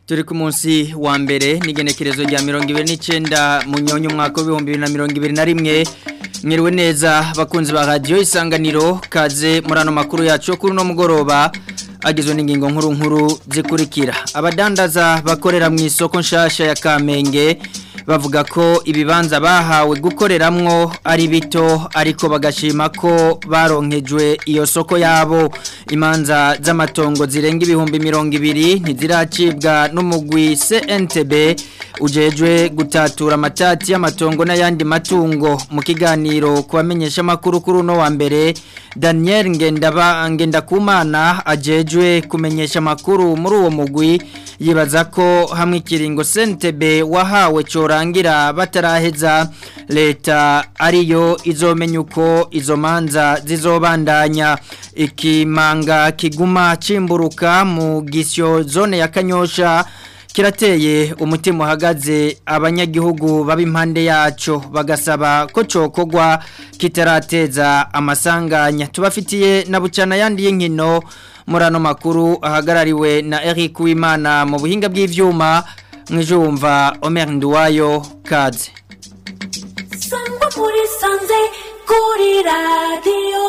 turi ku munsi wa mbere n'igenekerezo rya mirongo ibiri n'icyenda mu nyonyo umwaka w'ibihumbi bibiri na mirongo ibiri na rimwe mwiriwe neza bakunzi ba radiyo isanganiro kaze muri ano makuru yacu yo kuri uno mugoroba agizwe n'ingingo nkuru nkuru zikurikira abadandaza bakorera mu isoko nshasha ya kamenge bavuga ko ibibanza bahawe gukoreramwo ari bito ariko bagashima ko baronkejwe iyo soko yabo imanza z'amatongo zirenga ibihumbi mirongo ibiri ntiziracibwa n'umugwi CNTB ujejwe gutatura amatati y'amatongo n'ayandi matungo mu kiganiro kubamenyesha makuru kuri uno wa mbere Daniel Ngendaba Ngendakumana ajejwe kumenyesha makuru muri uwo mugwi yibaza ko hamwe ikiringo CNTB wahawe corangira bataraheza leta ariyo izomenya uko izo manza zizobandanya ikimanga kiguma cimburuka mu gisyo zone ya Kanyosha kirateye umutima uhagaze abanyagihugu baba impande yaco bagasaba ko cokogwa kitarateza amasanganya tubafitiye na bucana yandi y'inkino muri ano makuru ahagarariwe na Eric Wimana mu buhinga bw'ivyuma mwijumva Omer Nduwayo kaze Sangwa muri sanze kuri radio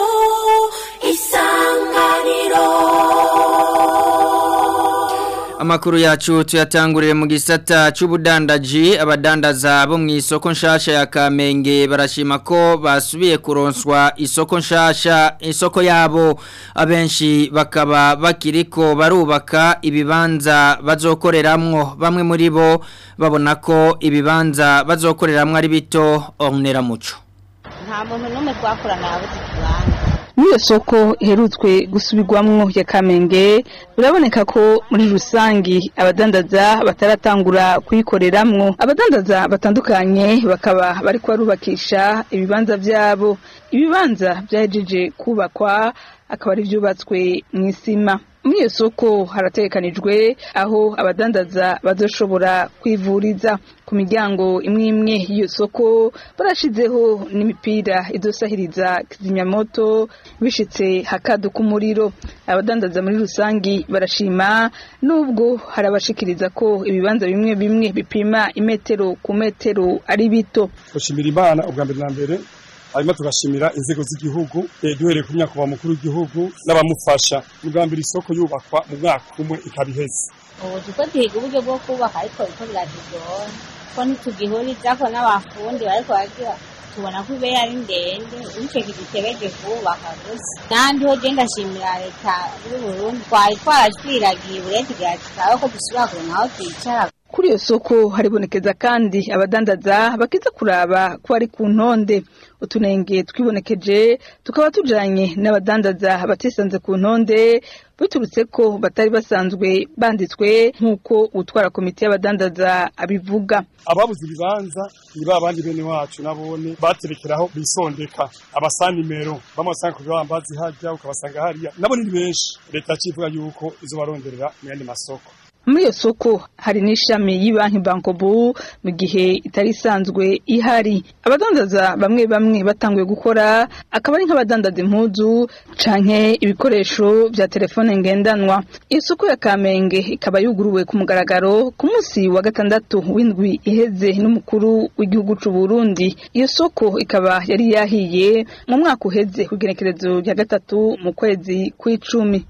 isanganiro Amakuru yacu tuyatangurire mu gisata c'ubudandaji abadandaza bo mu isoko nshasha ya Kamenge barashima ko basubiye kuronswa isoko nshasha isoko yabo abenshi bakaba bakiriko barubaka ibibanza bazokoreramwo bamwe muri bo babona ko ibibanza bazokoreramwo ari bito ornera muco nta muntu n'umwe twakorana yabuze ikibanza Muri soko iherutswe gusubirwamwo ya Kamenge biraboneka ko muri rusangi abadandaza bataratangura kuyikoreramwo abadandaza batandukanye bakaba bari barubakisha ibibanza vyabo ibibanza byahejeje kubakwa akaba ari byubatswe mu isima muri iyo soko harategekanijwe aho abadandaza bazoshobora kwivuriza ku miryango imwe imwe y'iyo soko barashizeho n'imipira idosahiriza kizimyamoto bishitse hakaduka umuriro abadandaza muri rusangi barashima nubwo harabashikiriza ko ibibanza bimwe bimwe bipima imetero ku metero ari bito gushimira imana ubwa mbere na mbere hanyuma tugashimira inzego z'igihugu duhereye ku myaka mukuru w'igihugu n'abamufasha ubwa mbere isoko yubakwa mu mwaka umwe ikaba iheze ubu tuko duhiga uburyo bwo kubaka ariko biko biratugora ko ntitugihurizako n'abafundi bariko bagira tubona ko ibe ari ndende bityo kidutebege kubaka gusa n'ahandi ho genda ndashimira leta y'uburundi twari twarashwiragiye uburenganzira tukabe ko dusubira kuronka aho twicara kuri iyo soko haribonekeza kandi abadandaza bakiza kuraba ko ari ku ntonde utunenge twibonekeje tukaba tujanye n'abadandaza batisanze ku ntonde biturutse ko batari basanzwe banditswe nk'uko utwara komite y'abadandaza abivuga ababuze ibibanza ni ba bandi bene wacu nabone baterekeraho bisondeka abasanimero bamasanga ku bibambazi hajya ukabasanga hariya nabo ni benshi leta yacivuga yuko izo baronderera mu yandi masoko muri iyo soko hari n'ishami y'ibanki bankobu mu gihe itari isanzwe ihari abadandaza bamwe bamwe batanguye gukora akaba ari nk'abadandaza impuzu canke ibikoresho vya telefone ngendanwa iyo soko ya kamenge ikaba yuguruwe ku mugaragaro ku munsi wa gatandatu w'indwi iheze n'umukuru w'igihugu c'u Burundi iyo soko ikaba yari yahiye mu mwaka uheze ku igenekerezo rya gatatu mu kwezi kw'icumi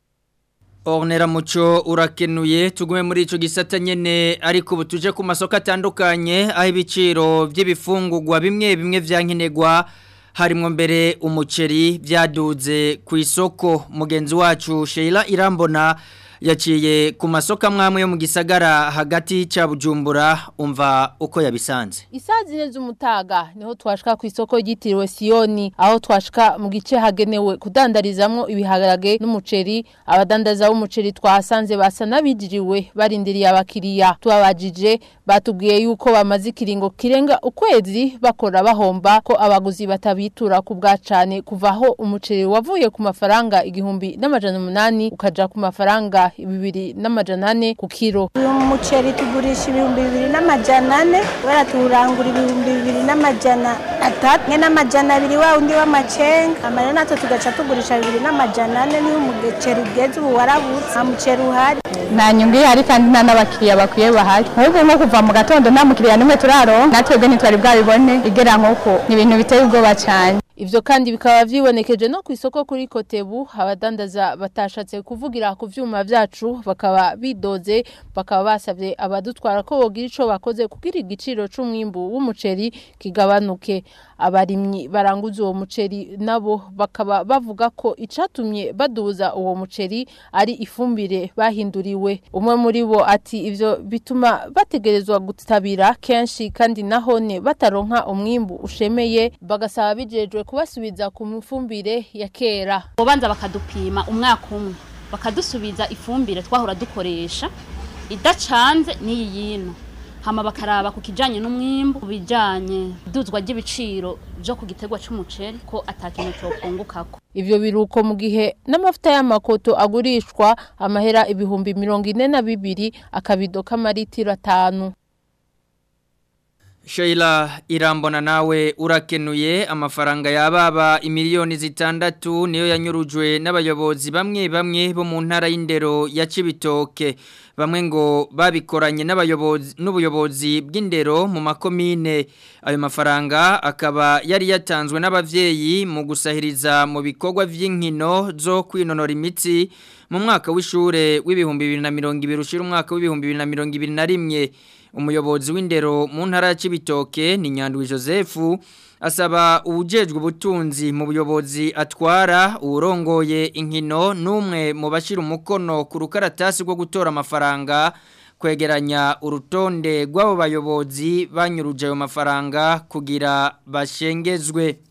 Ornera muco urakenuye tugume muri ico gisata nyene ariko butuje ku masoko atandukanye aho ibiciro by'ibifungurwa bimwe bimwe vyankenerwa harimo mbere umuceri byaduze ku isoko mugenzi wacu Sheila Irambona yaciye ku masoko amwe yo mu gisagara hagati cya bujumbura umva uko yabisanze Isaa zine z'umutaga niho twashika ku isoko ryitiriwe Siyoni aho twashika mu gice hagenewe kudandarizamwo ibiharage n'umuceri abadandaza b'umuceri twahasanze basa n'abijiriwe barindiriye abakiriya tubabajije batubwiye yuko bamaze ikiringo kirenga ukwezi bakora bahomba ko abaguzi batabitura ku bwa cane kuva aho umuceri wavuye ku mafaranga igihumbi n'amajana umunani ukaja ku mafaranga amafaranga bibiri n'amajana ane ku kiro uyu muceri tugurisha ibihumbi bibiri n'amajana ane kubera tuwurangura ibihumbi bibiri n'amajana atatu mwe n'amajana abiri wa undi w'amacenga amarero natwe tugaca tugurisha bibiri n'amajana ane niyo umuceri ugeze ubu warabutse nta muceri uhari nta nyungu ihari kandi nta n'abakiriya bakwiye bahari ahubwo nko kuva mu gatondo nta mukiriya n'umwe turaronka natwebwe ntitwari bwabibone igera nk'uko ni ibintu biteye ubwoba cyane Ivyo kandi bikaba vyibonekeje no ku isoko kuri Kotebu abadandaza batashatse kuvugira ku vyuma vyacu bakaba bidoze bakaba basavye abadutwara ko bogira ico bakoze kugira igiciro c'umwimbu w'umuceri kigabanuke abarimyi baranguza uwo muceri nabo bakaba bavuga ko icatumye baduza uwo muceri ari ifumbire bahinduriwe umwe muri bo ati ivyo bituma bategerezwa gutabira kenshi kandi nahone bataronka umwimbu ushemeye bagasaba bijejwe kubasubiza ku mfumbire ya kera ubanza bakadupima umwaka umwe bakadusubiza ifumbire twahora dukoresha idacanze n'iyi yino hama bakaraba ku kijanye n'umwimbu bijanye duzwa ry'ibiciro byo ku gitegwa c'umuceri ko atakintu cokungukako Ivyo biruko mu gihe n'amavuta y'amakoto agurishwa amahera ibihumbi mirongo ine na bibiri akabido k'amaritiro atanu Sheila irambona nawe urakenuye amafaranga yababa imiliyoni zitandatu niyo yanyurujwe n'abayobozi bamwe bamwe bo mu ntara y'indero ya Cibitoke bamwe ngo babikoranye n'abayobozi n'ubuyobozi bw'indero mu makomine ayo mafaranga akaba yari yatanzwe n'abavyeyi mu gusahiriza mu bikorwa vy'inkino zo kwinonora imitsi mu mwaka w'ishure w'ibihumbi 2020 ushira umwaka w'ibihumbi 2021 umuyobozi w'indero mu ntara ya Cibitoke ni Nyandwi Joseph asaba ubujejwe ubutunzi mu buyobozi atwara urongoye inkino numwe mu bashira umukono ku rukaratasi rwo gutora amafaranga kwegeranya urutonde rw'abo bayobozi banyuruje ayo mafaranga kugira bashengezwe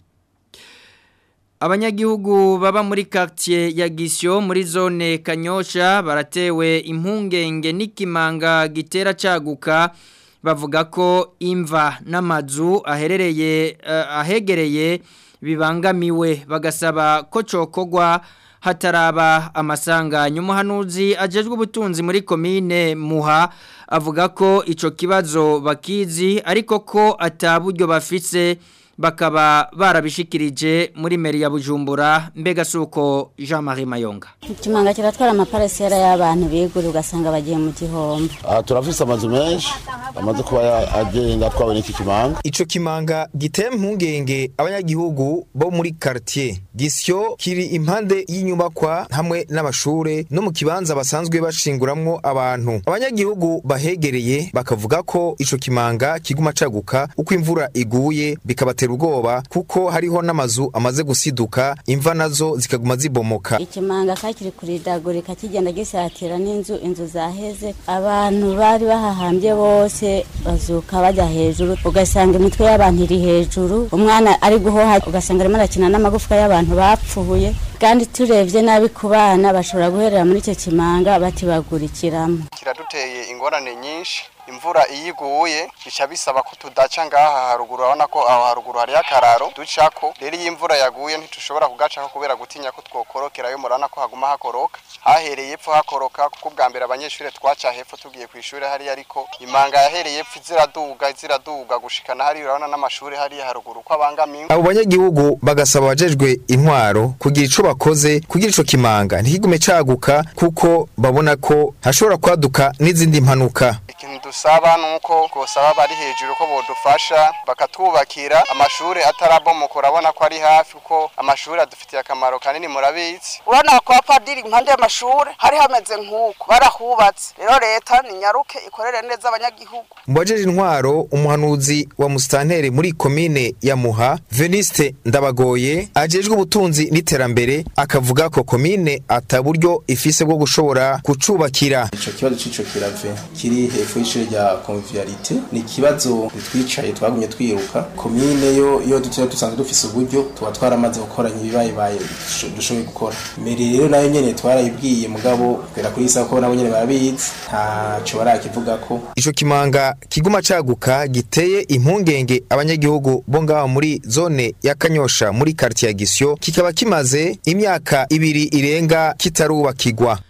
Abanyagihugu baba muri quartier ya Gisyo muri zone Kanyosha baratewe impungenge n'ikimanga gitera caguka bavuga ko imva n'amazu aherereye uh, ahegereye bibangamiwe bagasaba ko cokogwa hataraba amasanganya umuhanuzi ajejwe ubutunzi muri komine muha avuga ko ico kibazo bakizi ariko ko ataburyo bafise bakaba barabishikirije muri meri ya Bujumbura mbega suko Jean Marie Mayonga ikimanga kiratwara amaparasera y'abantu bigura ugasanga bagiye mu gihombo aha turafise amazu menshi amaze kuba agenda atwawe n'iki kimanga ico kimanga giteye impungenge abanyagihugu bo muri quartier gisyo kiri impande y'inyubakwa hamwe n'amashure no mu kibanza basanzwe bashinguramwo abantu abanyagihugu bahegereye bakavuga ko ico kimanga kiguma caguka uko imvura iguye bikabatera ubwoba kuko hariho n'amazu amaze gusiduka imva nazo zikaguma zibomoka ikimanga kakiri kuridagurika kigenda gisatira n'inzu inzu zaheze abantu bari bahahambye bose bazuka bajya hejuru ugasanga imitwe y'abantu iri hejuru umwana ari guhoha ugasanga arimo arakina n'amagufwa y'abantu bapfuye kandi turebye nabi ku bana bashobora guherera muri icyo kimanga batibagurikiramo kiraduteye ingorane nyinshi imvura iyo iguye bica bisaba ko tudaca ngaha haruguru urabona ko aho haruguru hariyo akararo ducako rero iyo imvura yaguye ntitushobora kugacako kubera gutinya ko twokorokerayo murabona ko haguma hakoroka hahereye epfo hakoroka kuko ubwa mbere abanyeshuri twaca hepfo tugiye ku ishuri hariya ariko imanga yahereye epfo ziraduga ziraduga gushikana hariya urabona n'amashuri hariya haruguru ko abangamiwe abo banyagihugu bagasaba abajejwe intwaro kugira ico bakoze kugira ico kimanga ntikigume caguka kuko babona ko hashobora kwaduka n'izindi mpanuka ikintu dusaba nuko kosaba bari hejuru ko bodufasha bakatwubakira amashuri atarabomoka urabona ko ari hafi kuko amashuri adufitiye akamaro kanini murabizi urabona ko apadiri impande y'amashuri hari hameze nk'uko barahubatse rero leta ni nyaruke ikorere neza abanyagihugu mu bajeje intwaro umuhanuzi wa musitanteri muri komine ya muha veniste ndabagoye ajejwe ubutunzi n'iterambere akavuga ko komine ataburyo ifise bwo gushobora kucubakira ico kibazo c'ico kirave kiri hepfo y'ishure rya convivialité ni ikibazo twicaye twagumye twiruka komine yo iyo dutira dusanzwe dufise uburyo tuba twaramaze gukoranya ibibayebaye dushoboye gukora mbere rero nayo nyene twarayibwiye mugabo kugera kuri isa ko nabo nyene barabizi ntaco barakivugako ico kimanga kiguma caguka giteye impungenge abanyagihugu bo ngaho muri zone ya kanyosha muri quartier ya gisyo kikaba kimaze imyaka ibiri irenga kitarubakirwa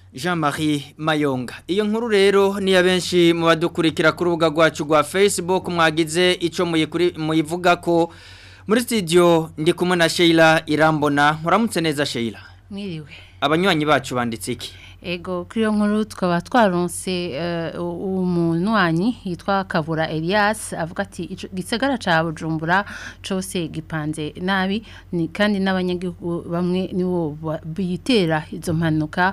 Jean-Marie Mayonga iyo nkuru rero niya benshi mu badukurikira ku rubuga rwacu rwa Facebook mwagize ico muyikuri muyivuga ko muri studio ndi kumwe na Sheila Irambona muramutse neza Sheila mwiriwe abanywanyi bacu banditse iki ego kuri iyo nkuru tukaba twaronse umunywanyi yitwa kabura Elias avuga ati igisagara ca bujumbura cose gipanze nabi ni kandi n'abanyagihugu bamwe nibo bitera izo mpanuka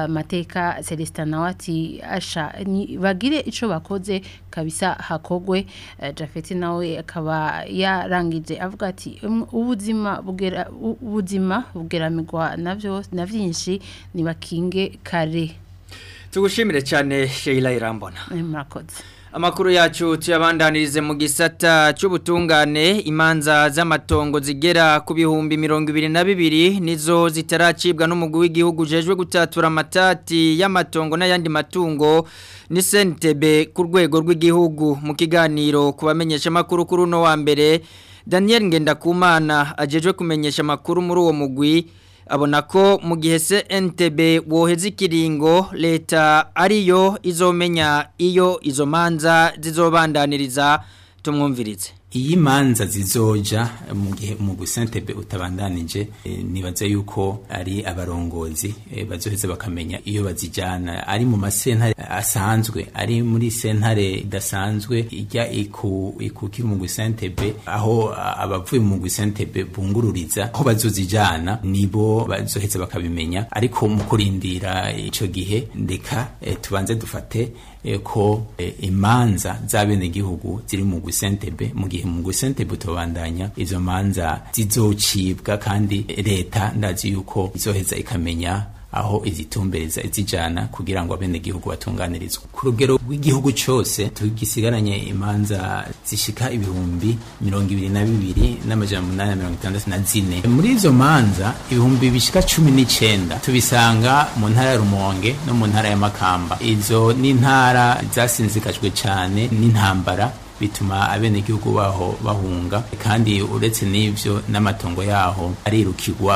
mateka Celestin nawe ati asha bagire ico bakoze kabisa hakogwe Jafeti nawe akaba yarangije avuga ati ubuzima bugera ubuzima bugeramigwa navyo na vyinshi nibakinge kare tugushimire cyane Sheila Irambona murakoze amakuru yacu tuyabandanirize mu gisata cy'ubutungane imanza z'amatongo zigera ku bihumbi mirongo ibiri na bibiri nizo zitaracibwa n'umugwi w'igihugu ujejwe gutatura amatati y'amatongo n'ayandi matungo ni sentebe ku rwego rw'igihugu mu kiganiro ku bamenyesha amakuru kuri uno wa mbere daniel ngendakumana ajejwe kumenyesha amakuru muri uwo mugwi abona ko mu gihe se NTB woheza ikiringo leta ariyo izomenya iyo izo manza zizobandaniriza tumwumvirize iyi manza zizoja mu gihe mu gusentebe utabandanije e, nibaza yuko ari abarongozi e, bazoheza bakamenya iyo bazijana ari mu masentare asanzwe ari muri sentare idasanzwe ijya iku ikukira mu gusentebe aho abavuye mu gusentebe bungururiza aho bazozijana nibo bazoheza bakabimenya ariko mu kurindira ico gihe ndeka e, tubanze dufate ko imanza z'abenegihugu ziri mu gusentebe mu gihe mu gusentebe tubandanya izo manza zizocibwa kandi leta ndazi yuko izoheza ikamenya aho izitumbereza izijana kugira ngo abenegihugu batunganirizwe ku rugero rw'igihugu cyose tugisigaranye imanza zishika ibihumbi mirongo ibiri na bibiri n'amajana umunani na mirongo itandatu na zine muri izo manza ibihumbi bishika cumi n'icenda tubisanga mu ntara ya rumonge no mu ntara ya makamba izo ni intara zasinzikajwe cyane n'intambara bituma abenegihugu baho bahunga kandi uretse n'ivyo n'amatongo yaho arirukirwa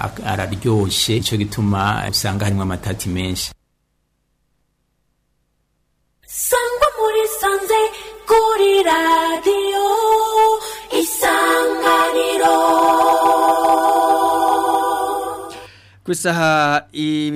araryoshe ico gituma usanga harimo amatati menshi sangwa muri sanze kuri radiyo isanganiro ku isaha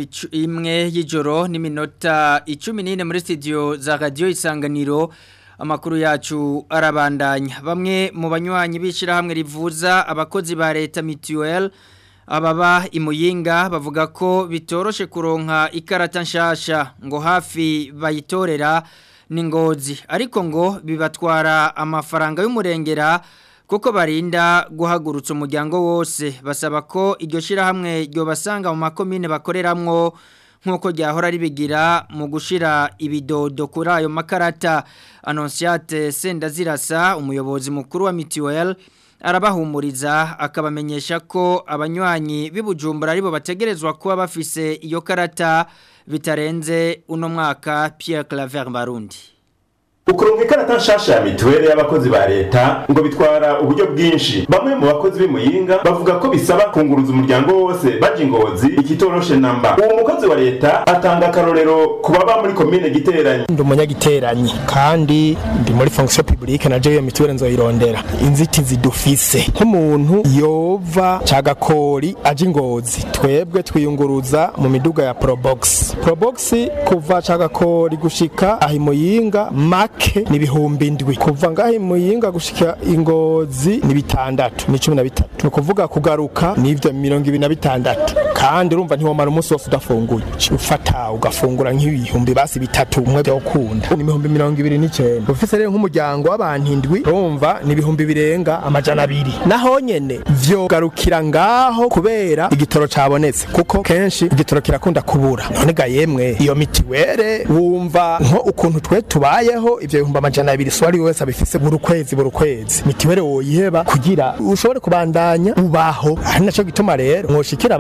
imwe y'ijoro n'iminota icumi n'ine muri studio za radiyo isanganiro amakuru yacu arabandanya bamwe mu banywanyi b'ishyirahamwe rivuza abakozi ba leta mituweli ababa imuyinga bavuga ko bitoroshe kuronka ikarata nshasha ngo hafi bayitorera ni ngozi ariko ngo bibatwara amafaranga y'umurengera kuko barinda guhagurutsa umuryango wose basaba ko iryo shyirahamwe ryobasanga mu makomine bakoreramwo nk'uko ryahora ribigira mu gushyira ibidodo kuri ayo makarata anonsiyate sendazirasa umuyobozi mukuru wa mituweli arabahumuriza akabamenyesha ko abanywanyi b'ibujumbura aribo bategerezwa kuba bafise iyo karata bitarenze uno mwaka Pierre Claver Barundi ukuronka ikarata nshasha ya mituweli y'abakozi ba leta ngo bitwara uburyo bwinshi bamwe mu bakozi b'imuyinga bavuga ko bisaba kunguruza umuryango wose baje ingozi ikitoroshe namba uwo mukozi wa leta atanga akarorero ku baba muri komine giteranyi ndi umunyagiteranyi kandi ndi muri fonction publique na jewe mituweli nzoyirondera inzitizi dufise nk'umuntu yova cagakori aje ingozi twebwe twiyunguruza mu miduga ya probox probox kuva cagakori gushika ahimuyinga make ni ibihumbi indwi kuva ngaho imuyinga gushika ingozi ni bitandatu ni cumi na bitatu ni ukuvuga kugaruka ni ibyo mirongo ibiri na bitandatu kandi urumva ntiwamara umunsi wose udafunguye ufata ugafungura nk'ibihumbi basi bitatu umwe byo ukunda ni ibihumbi mirongo ibiri n'icyenda ufise rero nk'umuryango w'abantu indwi urumva ni ibihumbi birenga amajana abiri naho nyene vyogarukira ngaho kubera igitoro cabonetse kuko kenshi igitoro kirakunda kubura none ga yemwe iyo mitiwere wumva nko ukuntu twe tubayeho ivyo bihumbi amajana abiri so ari wese abifise buri kwezi buri kwezi mitiwere woyiheba kugira ushobore kubandanya ubaho ari naco gituma rero mwoshikira ababijejwe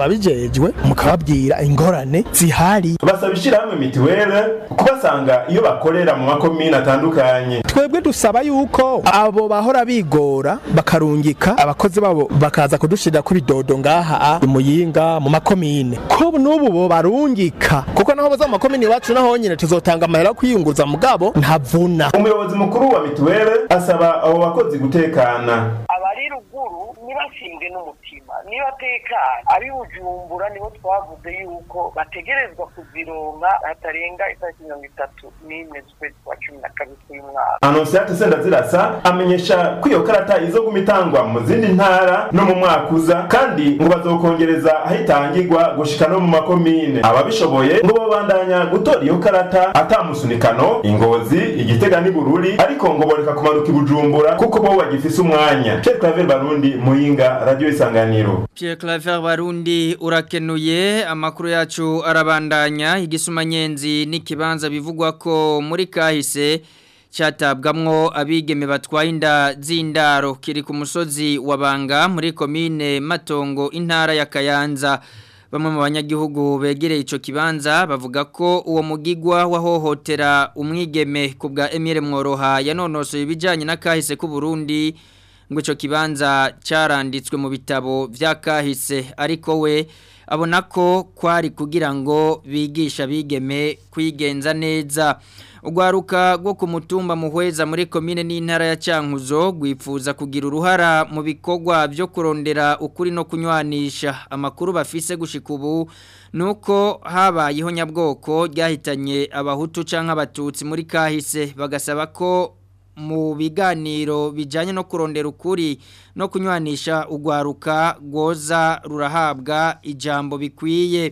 ababijejwe mukababwira ingorane zihari basaba ishyirahamwe mituwele kubasanga iyo bakorera mu makomine atandukanye twebwe dusaba yuko abo bahora bigora bakarungika abakozi babo bakaza kudushirira ku bidodo ngaha imuyinga mu makomine ko n'ubu bo barungika kuko naho baza mu makomine iwacu naho nyine tuzotanga amahera yo kwiyunguruza mugabo ntavuna umuyobozi mukuru wa mituwele asaba abo bakozi gutekana abari ruguru ntibasimbwe n'umutima nibatekana abi bujumbura nibo twavuze yuko bategerezwa kuzironka hatarenga itariki mirongo itatu n'imwe z'ukwezi kwa cumi na kabiri k'uyu mwaka anonsiyate sendazirasa amenyesha ko iyo karata izoguma itangwa mu zindi ntara no mu mwaka uza kandi ngo bazokongereza aho itangirwa gushika no mu makomine ababishoboye ngo babandanya gutora iyo karata atamusunikano ingozi igitega n'ibururi ariko ngo boreka kumanuka ibujumbura kuko bo bagifise umwanya Pierre Claver Barundi Muyinga Radio Isanganiro Pierre Claver Barundi urakenuye amakuru yacu arabandanya igisumanyenzi n'ikibanza bivugwa ko muri kahise cyatabwamwo abigeme batwaye inda z'indaro kiri ku musozi wa Banga muri komine Matongo intara ya Kayanza bamwe mu banyagihugu begereye ico kibanza bavuga ko uwo mugigwa wahohotera umwigeme ku bwa Emile Mworoha yanonosoye ibijanye na kahise ku Burundi ngo ico kibanza cyaranditswe mu bitabo vya kahise ariko we abona ko kwari kugira ngo bigisha bigeme kwigenza neza Ugwaruka rwo ku mutumba muhweza muri komine n'intara ya Cankuzo gwifuza kugira uruhara mu bikorwa byo kurondera ukuri no kunywanisha amakuru bafise gushika ubu nuko habayeho nyabwoko ryahitanye abahutu canke abatutsi muri kahise bagasaba ko mu biganiro bijanye no kurondera ukuri no kunywanisha ugwaruka gwoza rurahabwa ijambo bikwiye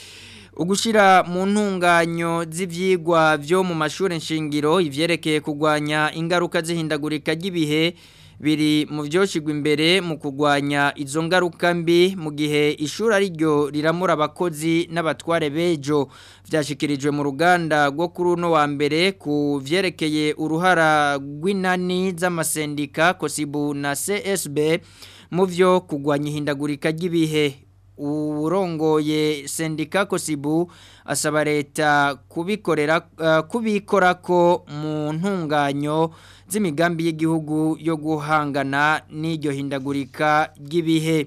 ugushira mu ntunganyo z'ivyigwa byo mu mashuri nshingiro ivyerekeye kugwanya ingaruka zihindagurika ry'ibihe biri mu byoshigwa imbere mu kugwanya izo ngaruka mbi mu gihe ishuri ari ryo riramura abakozi n'abatware bejo byashikirijwe mu ruganda rwo kuri uno wa mbere ku vyerekeye uruhara rw'inani z'amasendika kosibu na CSB mu byo kugwanya ihindagurika ry'ibihe urongoye sendika kosibu asaba leta kubikorera uh, kubikora ko mu ntunganyo z'imigambi y'igihugu yo guhangana n'iryo hindagurika ry'ibihe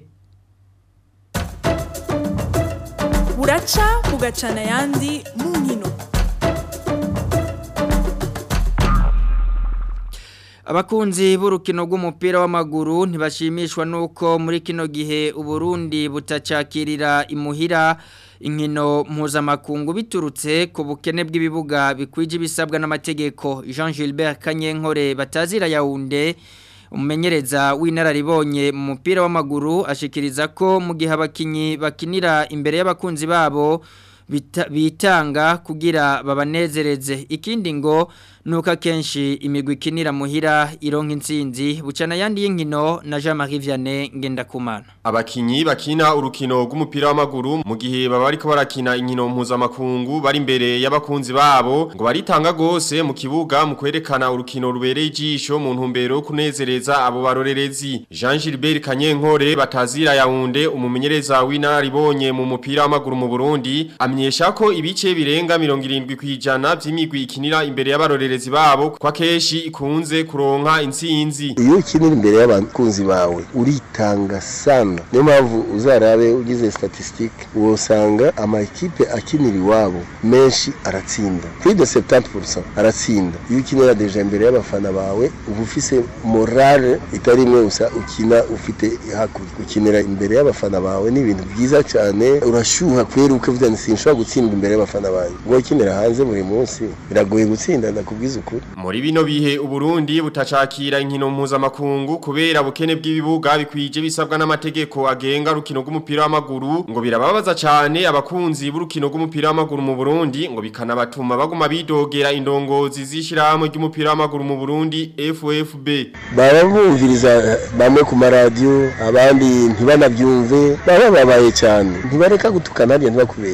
buraca bugacana yandi mu nkino Abakunzi b'urukino rw'umupira w'amaguru ntibashimishwa nuko muri kino gihe Uburundi butacakirira imuhira inkino mpuzamakungu biturutse ku bukene bw'ibibuga bikwije ibisabwa n'amategeko Jean Gilbert Kanyenkore batazira yaunde umumenyereza w'inararibonye mu mupira w'amaguru ashikiriza ko mu gihe abakinyi bakinira imbere y'abakunzi babo bitanga kugira babanezereze ikindi ngo nuko akenshi imigwi ikinira muhira ironka intsinzi bucana yandi y'inkino na Jean Marie Vianney Ngendakumana abakinyi bakina urukino rw'umupira w'amaguru mu gihe baba bariko barakina inkino mpuzamakungu bari imbere y'abakunzi babo ngo baritanga gose mu kibuga mu kwerekana urukino rubereye ijisho mu ntumbero yo kunezereza abo barorerezi Jean Gilbert Kanyenkore batazira yaunde umumenyereza w'inararibonye mu mupira w'amaguru mu Burundi amenyesha ko ibice birenga 70 kwijana by'imigwi ikinira imbere y'abarorerezi babo kwa keshi ikunze kuronka intsinzi iyo ukinira imbere y'abakunzi bawe uritanga sana niyo mpamvu uzarabe ugize statistique wosanga amakipe akinira iwabo menshi aratsinda kuri de 70% aratsinda iyo ukinira deja imbere y'abafana bawe uba ufise morale itari imwe gusa ukina ufite hakurya ukinira imbere y'abafana bawe ni ibintu byiza cyane urashyuha kwera ukavuga nti sinshobora gutsinda imbere y'abafana banjye ubwo ukinira hanze buri munsi biragoye gutsinda ndakubwiza ukuri muri bino bihe uburundi butacakira inkino mpuzamakungu kubera bukene bw'ibibuga bikwije bisabwa n'amategeko agenga urukino rw'umupira w'amaguru ngo birababaza cyane abakunzi b'urukino rw'umupira w'amaguru mu Burundi ngo bikanabatuma baguma bidogera indongozi z'ishyirahamwe ry'umupira w'amaguru mu Burundi FFB baba bumviriza bamwe ku maradiyo abandi ntibanabyumve baba babaye cyane ntibareka gutukana hariya ntibakubeshye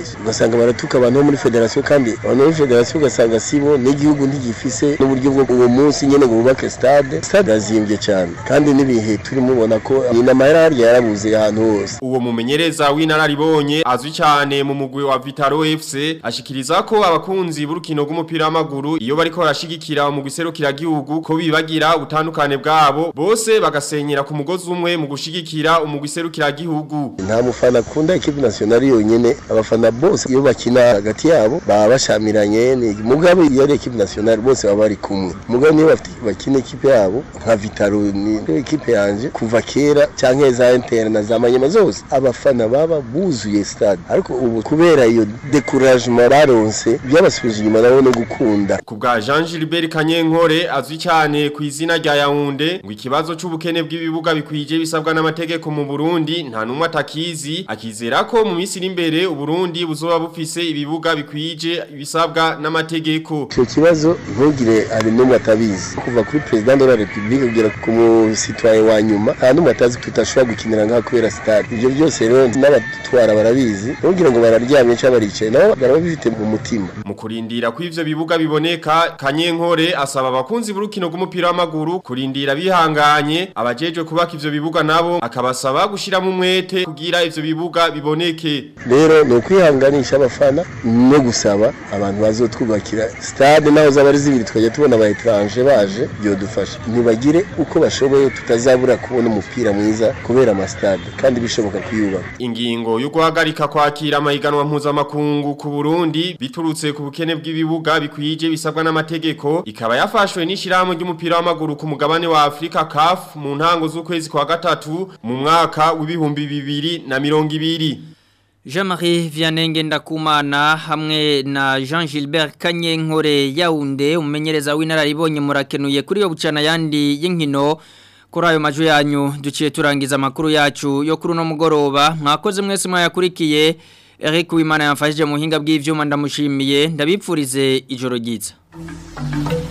ugasanga baratuka abantu bo muri federasiyo kandi abantu bo muri federasiyo ugasanga sibo n'igihugu ntigifise n'uburyo bwo uwo munsi nyene ngo bubake stade stade azimbye cyane kandi n'ibihe turimo ubona ko ni amahera harya yarabuze ahantu hose uwo mumenyereza w'inararibonye azwi cyane mu mugwi wa Vitaro FC ashikiriza ko abakunzi b'urukino rw'umupira w'amaguru iyo bariko barashigikira mu guserukira gihugu ko bibagira ubutandukane bwabo bose bagasenyera ku mugozi umwe mu gushigikira umugwi serukira gihugu nta mufana akunda equipe nationale yonyene abafana bose iyo bakina hagati yabo baba bashamiranye ni mugabe iyo ari equipe nationale bose baba bari kumwe mugabe niyo bafite bakina equipe yabo nka Vitaro ni equipe yanje kuva kera canke za Inter na za Manyema zose abafana baba buzuye stade ariko ubu kubera iyo découragement baronse byabasubije inyuma nabo no gukunda ku bwa Jean Gilbert Kanyenkore azwi cyane ku izina rya Yaounde ngo ikibazo c'ubukene bw'ibibuga bikwije bisabwa n'amategeko mu Burundi nta numwe atakizi akizera ko mu minsi iri imbere Uburundi buzoba bufise ibibuga bikwije bisabwa n'amategeko icyo kibazo ntugire ari n'umwe atabizi kuva kuri president de la republique kugera ku musitwaye wa nyuma nta n'umwe atazi ko tutashobora gukinira ngaha kubera stade ibyo byose rero n'abatwara barabizi ntugire ngo bararyamye cyangwa baricaye nabo barabifite mu mutima mu kurindira ko ivyo bibuga biboneka Kanyenkore asaba abakunzi b'urukino rw'umupira w'amaguru kurindira bihanganye abajejwe kubaka ivyo bibuga nabo akabasaba gushiramo umwete kugira ivyo bibuga biboneke rero ni ukwihanganisha abafana no gusaba abantu bazotwubakira stade naho zaba ari zibiri tukajya tubona aba etranje baje byodufasha ntibagire uko bashoboye tutazabura kubona umupira mwiza kubera amastade kandi bishoboka kuyubaka ingingo yo guhagarika kwakira amahiganwa mpuzamakungu ku Burundi biturutse ku bukene bw'ibibuga bikwije bisabwa n'amategeko ikaba yafashwe n'ishirahamwe ry'umupira w'amaguru ku mugabane wa Afrika CAF mu ntango z'ukwezi kwa gatatu mu mwaka w'ibihumbi bibiri na mirongo ibiri Jean-Marie Vianenge ndakumana hamwe na Jean Gilbert Kanyenkore Yaounde umenyereza w'inararibonye murakenuye kuri yo bucana yandi y'inkino kuri ayo maju yanyu duciye turangiza amakuru yacu yo kuri uno mugoroba mwakoze mwese mwayakurikiye Eric Wimana yamfashije mu hinga bw'ivyuma ndamushimiye ndabipfurize ijoro ryiza